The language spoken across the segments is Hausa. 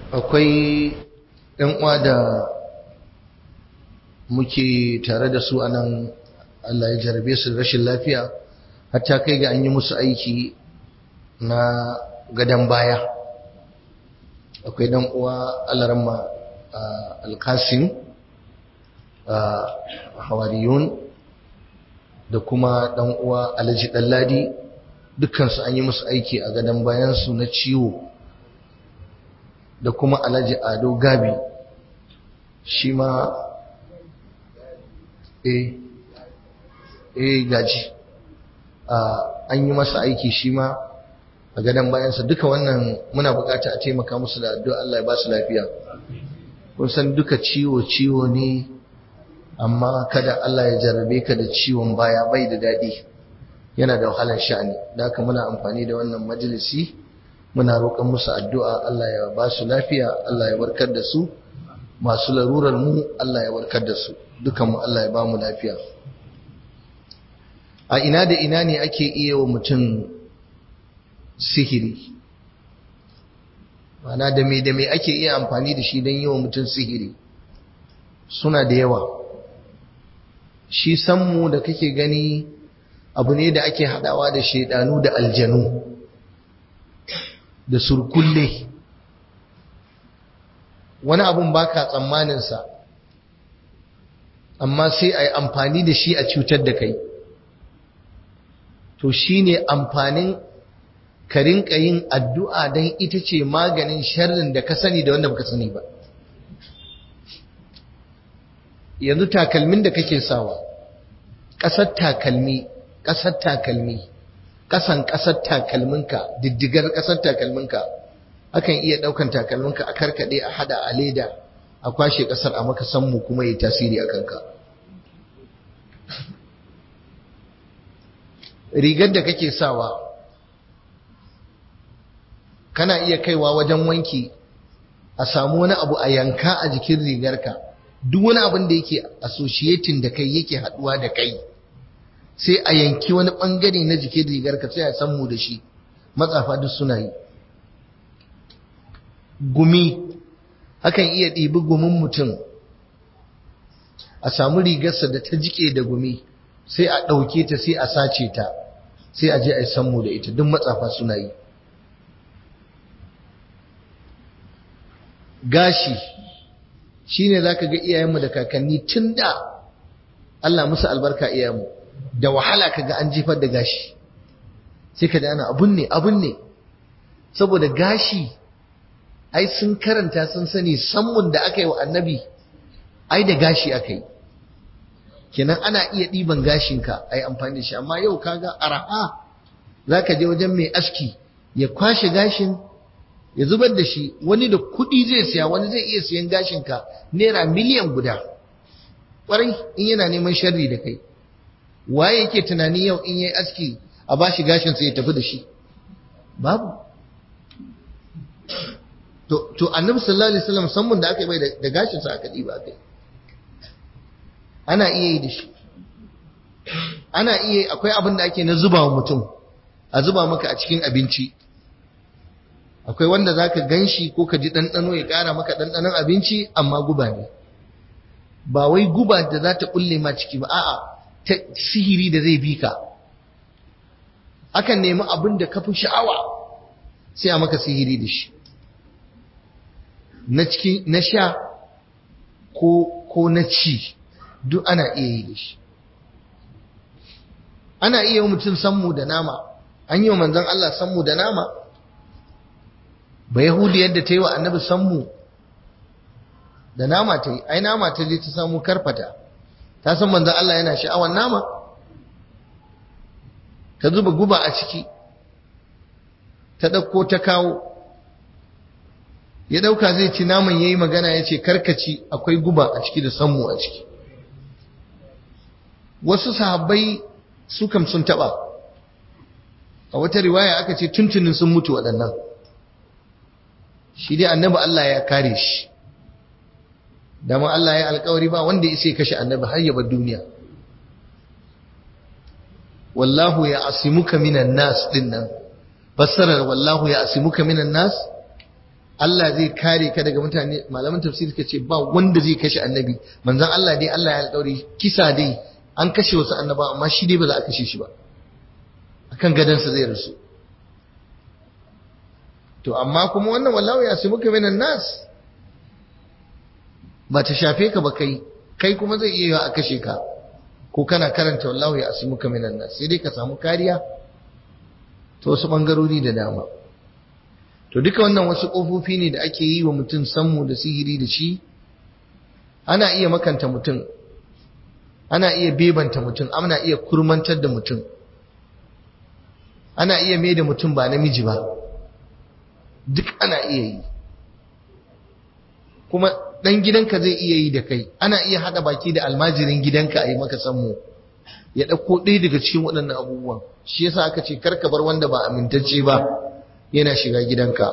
akwai ‘yan uwa da muke tare da su a nan Allah ya jarabe su da rashin lafiya hatta kai ga an yi musu aiki na gadon baya akwai dan uwa alarma alkasim hawariyun da kuma dan uwa alhaji ɗanladi dukkansu an yi musu aiki a gadon bayansu na ciwo da kuma alhaji ado gabi shi ma eh eh gaji an yi masa aiki shi ma a gadon bayansa duka wannan muna bukata a taimaka musu da addu'a Allah ya ba su lafiya kun san duka ciwo ciwo ne amma kada Allah ya jarrabe ka da ciwon baya bai da daɗi yana da wahalar sha'ani da haka muna amfani da wannan majalisi muna roƙon musu addu'a Allah ya ba su lafiya Allah ya warkar da su masu larurar mu Allah ya warkar da su dukan mu Allah ya ba mu lafiya a ina da ina ne ake iya wa mutum sihiri mana da me da me ake iya amfani da shi don yi wa mutum sihiri suna da yawa shi sammu da kake gani abu ne da ake hadawa da shaidanu da aljanu da surkulle wani abun baka tsammaninsa amma sai a yi amfani da shi a cutar da kai to shi ne amfanin ka rinka yin addu'a don ita ce maganin sharrin da ka sani da wanda baka sani ba yanzu takalmin da kake sawa ƙasar takalmi ƙasar takalmi ƙasan ƙasar takalminka diddigar ƙasar takalminka akan iya ɗaukan takalminka a karkaɗe a hada a leda a kwashe ƙasar a maka sammu kuma yi tasiri a kanka rigar da kake sawa kana iya kaiwa wajen wanki a samu wani abu a yanka a jikin rigarka duk wani abin da yake associating da kai yake haduwa da kai sai a yanki wani bangare na jikin rigarka sai a sammu da shi matsafa duk suna yi gumi hakan iya ɗibi gumin mutum a samu rigarsa da ta jike da gumi sai a ɗauke ta sai a sace ta sai a je a yi sammu da ita duk matsafa suna yi gashi shine zaka ga iyayenmu da kakanni tun da Allah musu albarka iyayenmu da wahala kaga an jefar da gashi sai ka ana abun ne abun ne saboda gashi ai sun karanta sun sani sammun da aka yi wa annabi ai da gashi aka yi kenan ana iya ɗiban gashinka a yi amfani da shi amma yau kaga araha za ka je wajen mai aski ya kwashe gashin ya zubar da shi wani da kuɗi zai siya wani zai iya siyan gashinka naira miliyan guda ƙwarai in yana neman sharri da kai waye yake tunani yau in yayi aski a bashi gashin sai ya tafi da shi babu to to annabi sallallahu alaihi wasallam sammun da aka yi bai da gashin sa aka diba kai ana iya yi da shi ana iya akwai abin da ake na zuba wa mutum a zuba maka a cikin abinci akwai wanda za ka gan shi ko ka ji ɗanɗano ya ƙara maka ɗanɗanon abinci amma guba ne ba wai guba da za ta ƙulle ma ciki ba a'a ta sihiri da zai bi ka akan nemi abin da ka fi sha'awa sai a maka sihiri da shi na ciki na sha ko ko na ci duk ana iya yi da shi ana iya yi mutum sammu da nama an yi wa manzon Allah sammu da nama ba Yahudi yadda ta yi wa annabi sammu da nama ta yi, ai nama ta je ta samu karfata, ta san manzan Allah yana sha'awar nama, ta zuba guba a ciki, ta ɗauko ta kawo, ya ɗauka zai ci naman ya yi magana ya ce karkaci akwai guba a ciki da sammu a ciki. Wasu sahabbai su kam sun taɓa, a wata riwaya aka ce tuntunin sun mutu waɗannan. shi dai annabi Allah ya kare shi dama Allah ya alkawari ba wanda ya kashe annabi har ya bar duniya wallahu ya asimuka minan nas din nan fassarar wallahu ya asimuka minan nas Allah zai kare ka daga mutane malaman tafsir suka ce ba wanda zai kashe annabi manzon Allah dai Allah ya alƙawari kisa dai an kashe wasu annaba amma shi dai ba za a kashe shi ba akan gadansa zai rasu to amma kuma wannan wallahu ya su muka minan nas ba ta shafe ka ba kai kai kuma zai iya a kashe ka ko kana karanta wallahu ya su muka minan nas sai dai ka samu kariya ta wasu bangarori da dama to duka wannan wasu ƙofofi ne da ake yi wa mutum sammu da sihiri da shi ana iya makanta mutum ana iya bebanta mutum ana iya kurmantar da mutum ana iya mai da mutum ba namiji ba duk ana iya yi kuma ɗan gidanka zai iya yi da kai ana iya haɗa baki da almajirin gidanka a yi maka sammu ya ɗauko ɗaya daga cikin waɗannan abubuwan shi yasa aka ce karka bar wanda ba amintacce ba yana shiga gidanka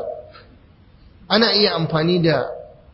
ana iya amfani da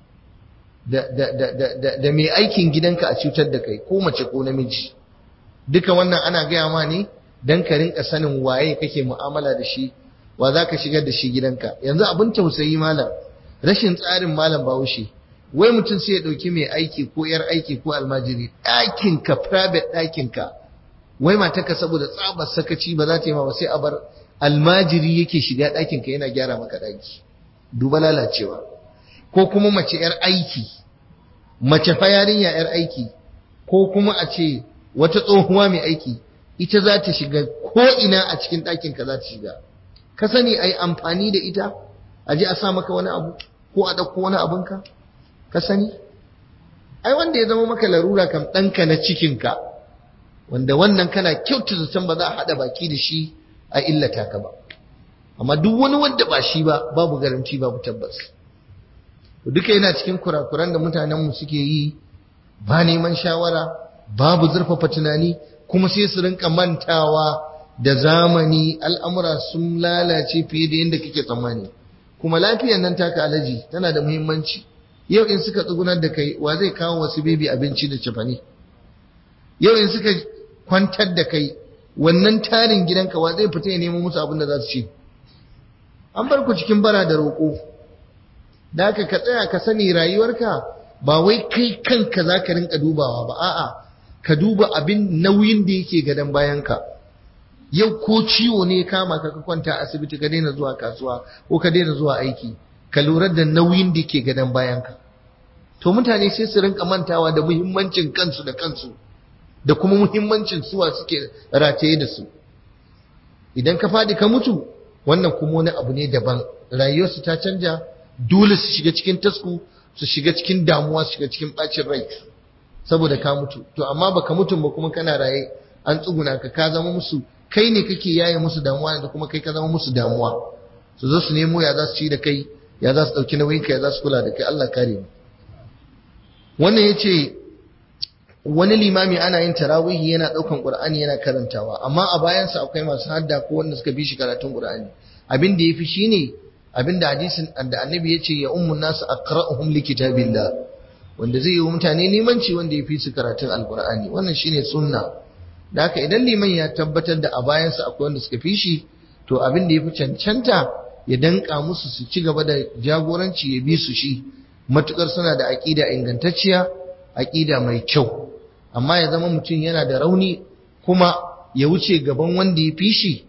da, da, da, da, da mai aikin gidanka a cutar da kai ko mace ko namiji duka wannan ana gaya ma ne don ka rinka sanin waye kake mu'amala da shi wa za ka shigar da shi gidanka yanzu abin tausayi malam rashin tsarin malam bahaushe wai mutum sai ya ɗauki mai aiki ko yar aiki ko almajiri ɗakinka private ɗakinka wai matarka saboda tsabar sakaci ba za ta yi ma ba sai a bar almajiri yake shiga ɗakinka yana gyara maka ɗaki duba lalacewa ko kuma mace 'yar aiki mace fa yarinya 'yar aiki ko kuma a ce wata tsohuwa mai aiki ita za ta shiga ko ina a cikin ɗakinka za ta shiga ka sani a yi amfani da ita a je a sa maka wani abu ko a ɗauko wani abinka ka sani ai wanda ya zama maka larura kam ɗanka na cikinka wanda wannan kana kyautu zaton ba za a haɗa baki da shi a illata ka ba amma duk wani wanda ba shi ba babu garanti babu tabbas duka yana cikin kurakuran da mutanenmu suke yi ba neman shawara babu zurfafa tunani kuma sai su rinka mantawa da zamani al'amura sun lalace fiye da yadda kake tsammani kuma lafiyar nan taka alaji tana da muhimmanci yau in suka tsugunar da kai wa zai kawo wasu bebi abinci da cefane yau in suka kwantar da kai wannan tarin gidanka wa zai fita ya nemo musu abin da za su ci an bar ku cikin bara da roƙo da haka ka tsaya ka sani rayuwarka ba wai kai kanka za ka rinka dubawa ba a'a ka duba abin nauyin da yake gadon bayanka yau ko ciwo ne kama ka ka kwanta asibiti ka daina zuwa kasuwa ko ka daina zuwa aiki ka lura da nauyin da yake gadon bayanka to mutane sai su rinka mantawa da muhimmancin kansu da kansu da kuma muhimmancin suwa suke rataye da su idan ka fadi ka mutu wannan kuma wani abu ne daban rayuwarsu ta canja dole su shiga cikin tasku su shiga cikin damuwa su shiga cikin bacin rai saboda ka mutu to amma baka mutu ba kuma kana raye an tsuguna ka ka zama musu kai ne kake yaye musu damuwa da kuma kai ka zama musu damuwa su zo su nemo ya za su ci da kai ya za su dauki nauyin ka ya za su kula da kai Allah kare mu wannan yace wani limami ana yin tarawihi yana daukan qur'ani yana karantawa amma a bayansa akwai masu hadda ko wanda suka bi shi karatun qur'ani abin da yafi shine abin da hadisin da annabi yace ya ummun nasu aqra'uhum likitabillah wanda zai yi wa mutane limanci wanda ya fi su karatun alqur'ani wannan shine sunna da haka idan liman ya tabbatar da a bayansa akwai wanda suka fi shi to abin da yafi cancanta ya danka musu su ci gaba da jagoranci ya bi su shi matukar suna da aqida ingantacciya aqida mai kyau amma ya zama mutum yana da rauni kuma ya wuce gaban wanda ya fi shi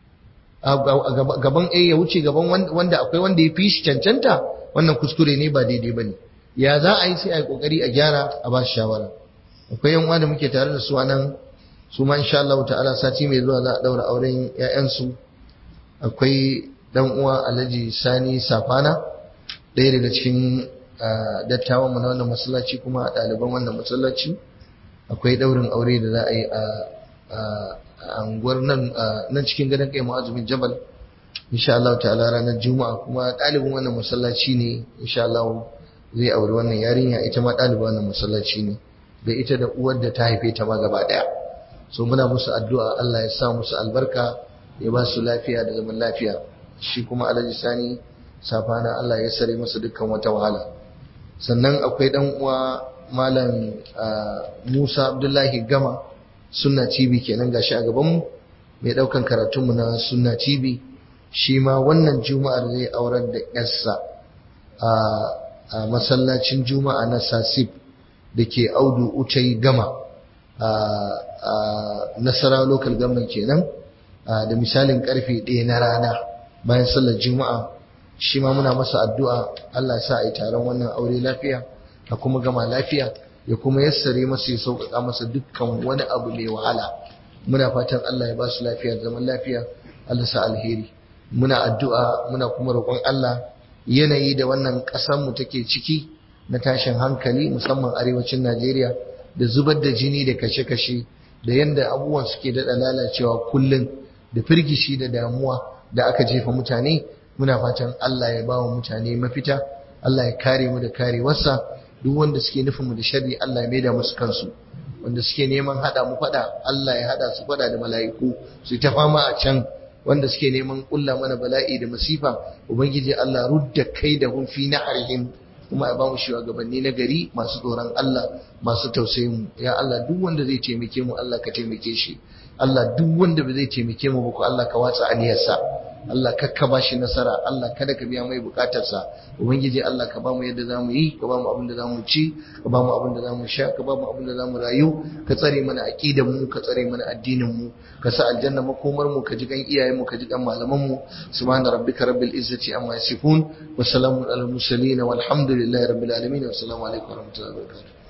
gaban eh ya wuce gaban wanda akwai wanda ya fi shi cancanta wannan kuskure ne ba daidai bane ya za a yi sai a yi kokari a gyara a ba shi shawara akwai yan uwa da muke tare da su anan su ma insha Allah ta'ala sati mai zuwa za a daura auren ƴaƴansu akwai dan uwa Alhaji Sani Safana ɗaya daga cikin dattawan mu na wannan masallaci kuma ɗaliban wannan masallaci akwai daurin aure da za a yi a anguwar nan nan cikin gadon kai ma'azumin jabal insha Allah ta'ala ranar juma'a kuma ɗalibin wannan masallaci ne insha Allah zai auri wannan yarinya ita ma ɗalibin wannan masallaci ne da ita da uwar da ta haife ta ma gaba ɗaya so muna musu addu'a Allah ya sa musu albarka ya ba su lafiya da zaman lafiya shi kuma alhaji sani safana Allah ya sare masa dukkan wata wahala sannan akwai dan uwa malam Musa Abdullahi Gama sunna TV kenan gashi a gaban mu mai daukan karatunmu na sunna TV shi ma wannan juma'ar zai aurar da yarsa a masallacin juma'a na sasib da ke audu utai gama a nasara local government kenan da misalin karfe ɗaya na rana bayan sallar juma'a shi ma muna masa addu'a Allah sa a yi taron wannan aure lafiya a kuma gama lafiya ya kuma yassare masa ya sauƙaƙa masa dukkan wani abu mai wahala muna fatan Allah ya ba su lafiya zaman lafiya Allah sa alheri muna addu'a muna kuma roƙon Allah yanayi da wannan ƙasar mu take ciki na tashin hankali musamman arewacin Najeriya da zubar da jini da kashe-kashe da yanda abubuwan suke daɗa lalacewa kullum da firgishi da damuwa da aka jefa mutane muna fatan Allah ya ba wa mutane mafita Allah ya kare mu da karewarsa duk wanda suke nufin mu da sharri Allah ya maida musu kansu wanda suke neman hada mu fada Allah ya hada su fada da mala'iku su ta fama a can wanda suke neman kulla mana bala'i da masifa ubangiji Allah rudda kai da hun fi naharihim kuma ya ba mu shugabanni na gari masu tsoron Allah masu tausayin mu ya Allah duk wanda zai taimake mu Allah ka taimake shi Allah duk wanda ba zai taimake mu ba ko Allah ka watsa aniyarsa Allah kakka ba shi nasara Allah kada ka biya mai bukatarsa ubangiji Allah ka ba mu yadda zamu yi ka ba mu abin da zamu ci ka ba mu abin da zamu sha ka ba mu abin da zamu rayu ka tsare mana aqidar mu ka tsare mana addinin mu ka sa aljanna makomar mu ka ji kan iyayen mu ka ji kan malaman mu subhana rabbika rabbil izzati amma yasifun wa salamun alal mursalin walhamdulillahi rabbil alamin wa assalamu alaikum wa rahmatullahi wa barakatuh